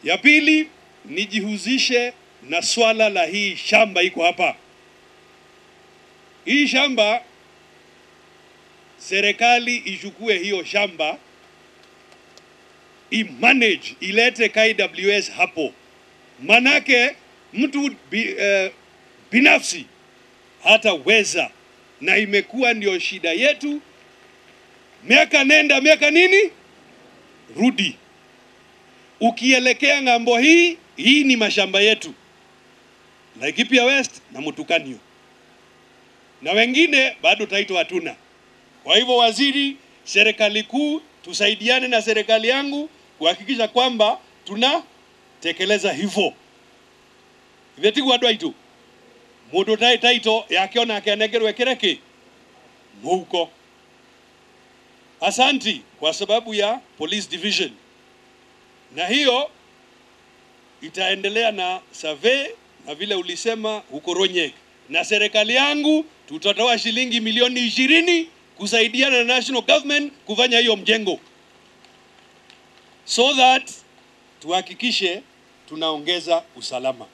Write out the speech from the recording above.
Ya pili, nijihusishe na swala la hii shamba iko hapa. Hii shamba serikali ichukue hiyo shamba imanage, ilete KWS hapo, manake mtu bi, eh, binafsi hataweza, na imekuwa ndio shida yetu, miaka nenda miaka nini rudi. Ukielekea ng'ambo hii, hii ni mashamba yetu Laikipia West na Mutukanio, na wengine bado taito hatuna. Kwa hivyo, waziri, serikali kuu, tusaidiane na serikali yangu kuhakikisha kwamba tunatekeleza hivyo ivetigwa dwaitu mundu tai taito yakiona akenegerwe kireki muhuko. Asanti kwa sababu ya police division, na hiyo itaendelea na survey na vile ulisema huko Ronyek, na serikali yangu tutatoa shilingi milioni ishirini kusaidiana na national government kufanya hiyo mjengo so that tuhakikishe tunaongeza usalama.